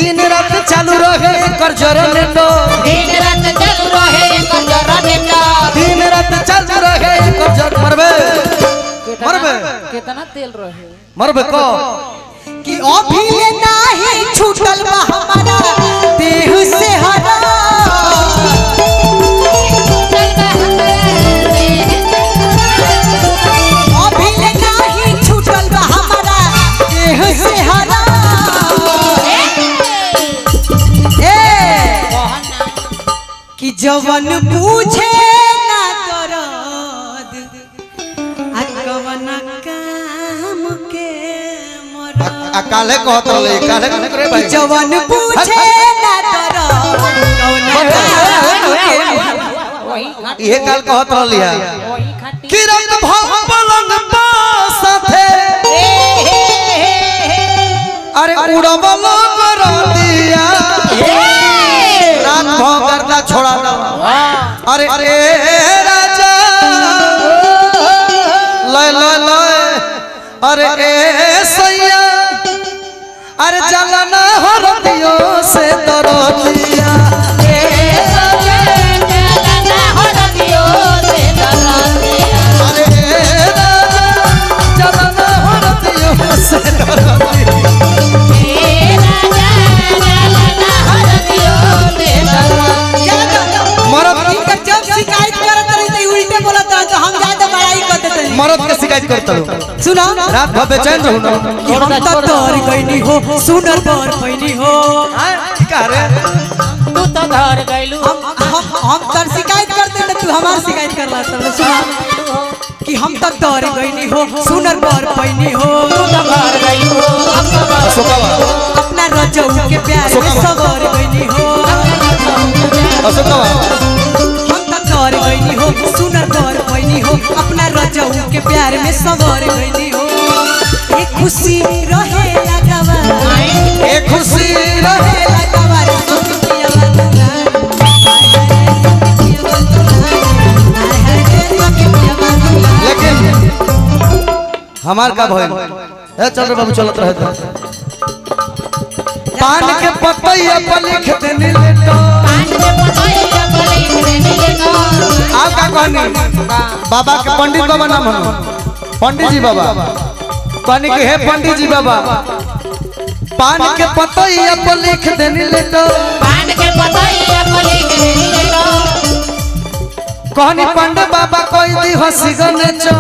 दिन रात चालू रहे कर जनरेटर दिन रात चालू रहे एकर जनरेटर दिन रात चालू रहे कर जन मरबे मरबे कितना तेल रहे मरबे को कि अभी ले नाही छूटल बा हमारा देह से हरा अभी ले नाही छूटल बा हमारा देह से हरा ए कि जवन पूछे ना दरद आ कवन काम के मरद आ काले कहत रहले काले कहत रे भाई जवन पूछे ना दरद कवन काम के मरद वही खाटी इहे काल कहत रहली है वही खाटी कि रात भव पलंग पा साथे अरे उड़बल कर दिया रात भव करना छोड़ा ना अरे अरे राजा लय लय लय अरे ए सैया अरे जलना हर दियो से दरदिया अरे ए राजा जलना हर दियो से दरदिया मरद इनकर जब शिकायत करत रही तो उल्टे बोलत रही तो हम ज्यादा बड़ाई कर देते हैं मरद के शिकायत करता हूँ सुना रात भर बेचैन रहूं ना कि हम तक तोर गईनी हो सुनर पर पैनी हो का रे तू तो घर गइलू हम हम हम तर शिकायत करते हैं तू हमार शिकायत कर रहा था सुना कि हम तक तोर गईनी हो सुनर पर पैनी हो तू तो घर गइलू अशोकावा अपना रजऊ के प्यार में सवर गईनी हो अशोकावा हम तक तोर गईनी हो सुनर पर पैनी हो अपना रजऊ के प्यार में सवर गईनी हो एक खुशी रहे लगावा ए खुशी रहे रहे लगावा रे सुखिया बंधुआ हाय हाय रे सुखिया बंधुआ हाय हाय रे सुखिया बंधुआ लेकिन हमार का भइल ए चल रे बाबू चलत रहे तो पान के पतैया पर लिख देनी लेटो आप का कहनी बाबा के पंडित बाबा नाम हनो पंडित जी बाबा कहनी के हे पंडित जी बाबा पान के पतैया पर लिख देनी लेटो कहनी पंडित बाबा कोई दी हंसी गने चो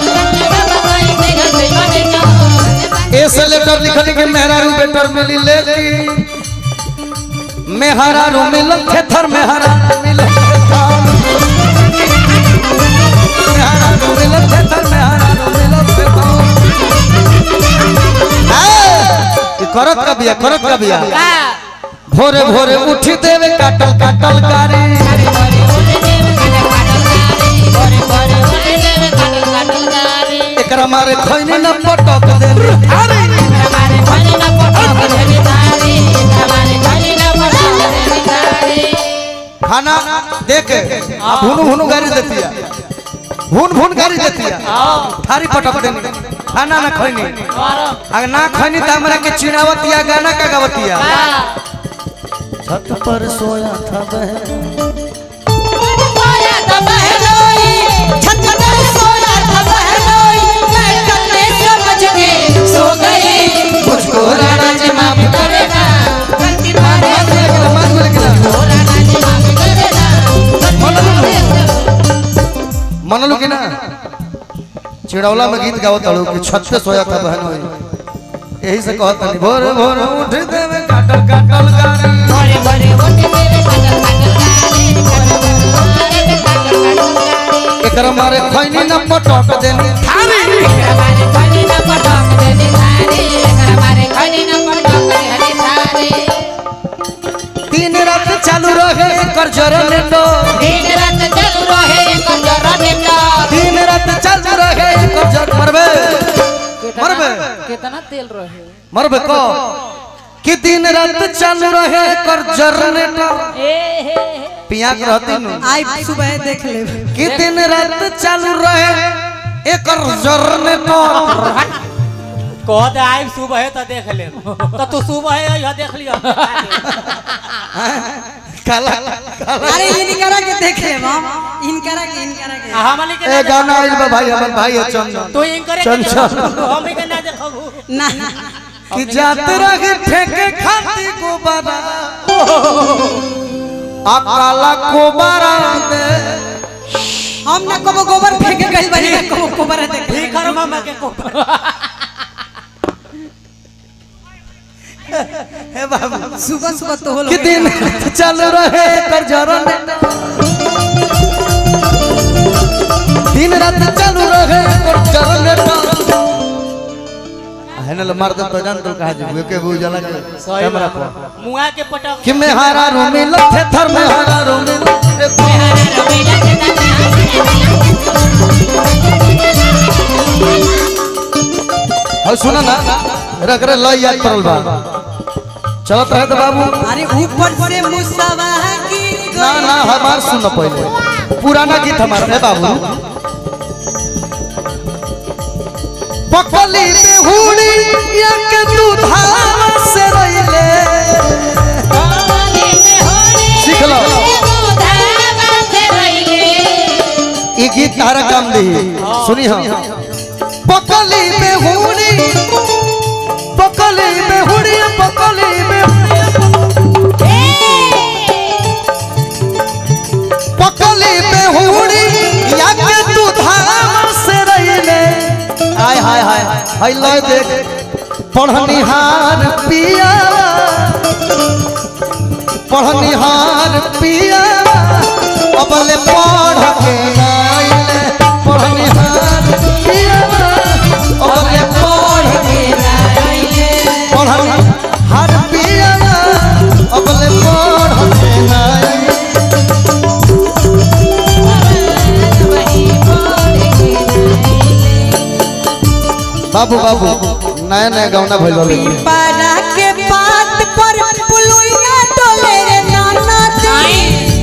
ऐसे लेटर लिखल के मेहरारू बेटर मिली लेकिन मेहरारू मिलल थेथर मेहरारू मिलल थेथर मेहरारू मिलल थेथर मेहरारू मिलल थेथर ए, ई करत का बिया करत का बिया भोरे भोरे उठी देवे काटल काटल गारी एकरा मारे खैनी न पटक दे अरे खाना देख आप भुनु भुनु गाड़ी देती है भुन भुन गाड़ी देती है थारी पटक देनी खाना ना खैनी अगर ना खैनी तो हमरा के चिड़ावतिया गाना का गावतिया छत पर सोया था बहन छत पर सोया था बहनोई मैं कल समझ के सो गई मुझको राणा जी माफ करेगा गलती मारे मान बोले कि ना मनलू कि ना चिड़ौला में गीत गावत हड़ू कि छत पे सोया था बहन होई यही से कहत नहीं भोर भोर उठ देवे काटल काटल गाड़ी एकरा मारे खैनी न पटक देनी थारी दिन रात चालू रहे कर जनरेटर दिन रात चालू रहे एकर जनरेटर दिन रात चालू रहे कर जन मरबे मरबे कितना तेल रहे मरबे को कि दिन रात चालू रहे कर जनरेटर ए हे हे पियाक रहती नु आई सुबह देख ले कि दिन रात चालू रहे एकर जनरेटर कह दे आइब सुबह है तो देख ले तो तू सुबह है यह देख लियो काला काला अरे इनकरा के देख ले हम इनकरा के इनकरा के हमनी के ए गाना आइल बा भाई हमर भाई है चंदन तू इनकरे चल, चल। हम के ना देखबू ना कि जात रहे फेंके खाती गोबारा आ काला कोबारा दे हम ना कबो गोबर फेंक गइल बानी ना कबो गोबर देख ठीक कर मामा के को हे बाबू सुबह सुबह तो होल कि दिन चल रहे कर जरन दिन रात चल रहे कर जरन हैनल मार दे तो जान तो कहा जी के बू जला के कैमरा पर मुआ के पटक कि मैं हारा रूमी लथे थर में हारा रूमी हो सुना ना रख रे लई याद पड़ल बा चलत रहे तो बाबू अरे ऊपर से मुसवा गिर ना गइल ना हमार सुन पहले पुराना गीत हमारा है बाबू पकली में हुड़ी या के तू धाम से रहिले सीख लो ई गीत तारा काम दी सुनी हम पकली में हुड़ी पकली में हुड़ी पकली में पकली में हुड़ी या के तू धाम से रहिले हाय हाय हाय हाय लो देख पढ़निहार पिया पढ़निहार पिया अबले पढ़ के आइले पढ़निहार पिया अबले पढ़ के आइले पढ़निहार पिया अबले पढ़ के आइले बाबू बाबू नया नया गौना भइल लेकिन पीपरा के पात पर पुलुइया डोले रे नाना दी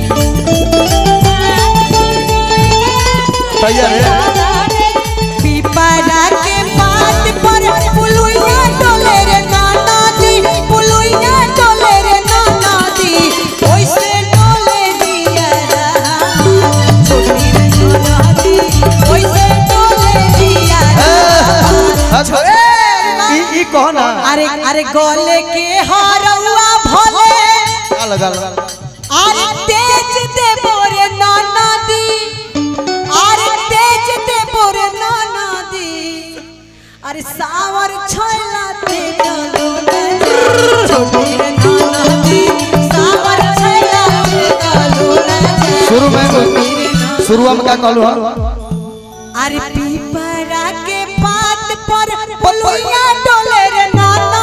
तैयार है पीपरा के पात पर पुलुइया डोले रे नाना दी पुलुइया डोले रे नाना दी ओइसे डोले दिया रहा छोटी रे नाना दी ओइसे डोले दिया रहा अच्छा ई ई कहो ना अरे अरे गोले के हरौआ भले का लगा लगा अरे तेज दे बोरे नाना दी अरे तेज दे बोरे नाना दी अरे सावर छैला ते गलो न छोटी रे नाना दी सावर छैला ते गलो न शुरू में शुरू में का कहलू हम अरे पीपरा के पात पर पलुइया डोले रे नाना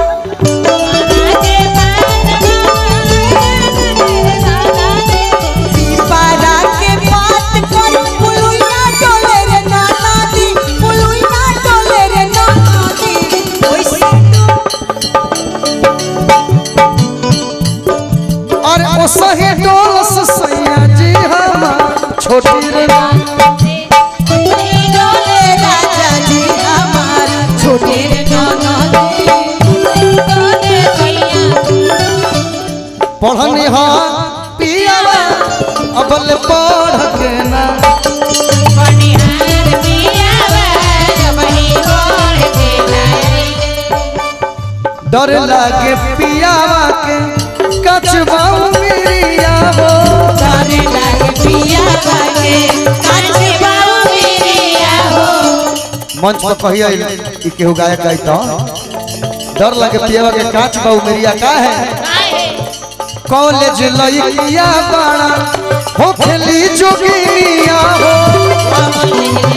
पीपरा के पात पर पलुइया डोले रे नाना दी पलुइया डोले रे नाना दी ओइसे और ओ सही डोल से सैया जी हम छोटी रे डोले राजा जी हमार छोटे रे नाना दी पढ़नी हा पियावा अबल पढ़ के ना डर लागे पियावा के कचबा मेरिया हो तारे लागे पिया लागे काचे बाऊ मेरिया हो मंच पर कहिए ई केहू गायक गाई तो डर लागे पियावा के काच बाऊ मेरिया का है कॉलेज लइकिया बाड़ा हो खेली जोगिनिया हो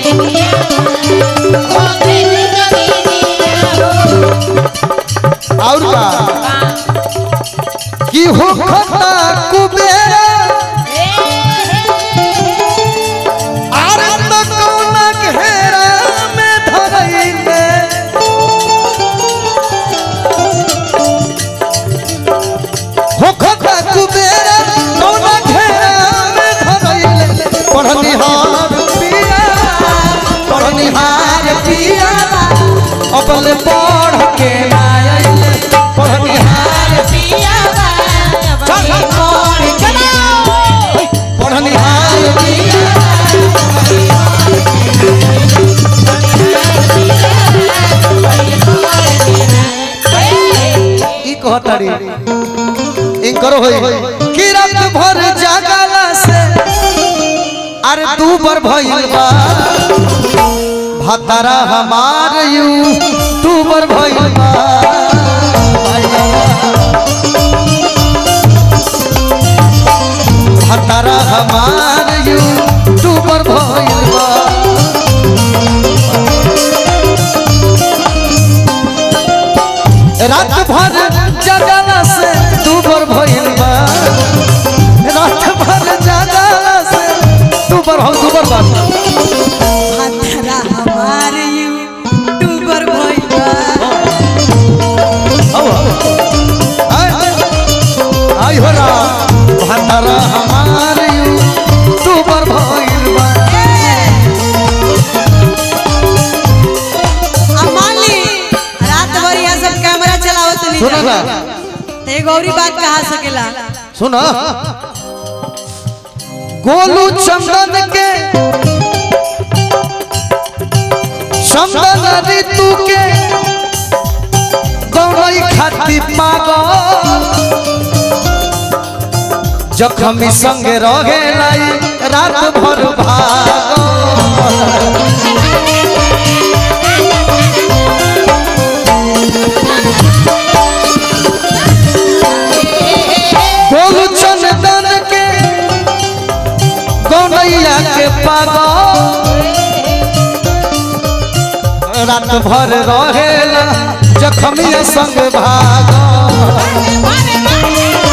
और का की हो खता कुबेरा आरे तो कौना घेरा में धरैले हो खता कुबेरा कौना घेरा में धरैले पढ़निहार पिया पढ़निहार पिया अपने कहताड़ी इनकर होई कि रात भर जागला से अरे तू बर भइल बा भतरा हमार यू तू बर भइल बा भतरा हमार यू तू बर भइल बा रात भर जगला से तू बर भइल बा रात भर जगला से तू बर हो तू बर बा हथरा हमार यू टूबर भइबा आई हो रा भतरा हमार यू तू बर भइल बा अब मान ली रात भर यहाँ सब कैमरा चलावत नहीं सुनो ना ते गौरी बात कहा सकेला सुनो गोलू चंदन के चंदन ऋतु के गौरई खाती पागल जखमी संग रहे लाई रात भर भागल गोलू चंदन के गौनैया के पागल रात भर रहेला जखमिया संग भागल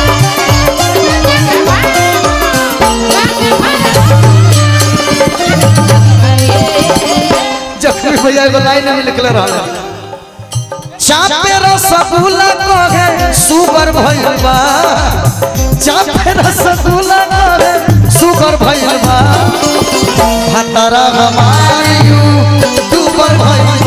जखमी भैया एगो लाइन में निकल रहा चापे रसगुल्ला कहे सुगर भइल बा चापे रसगुल्ला कहे सुगर भइल बा भतरा हमारी दुबर भइल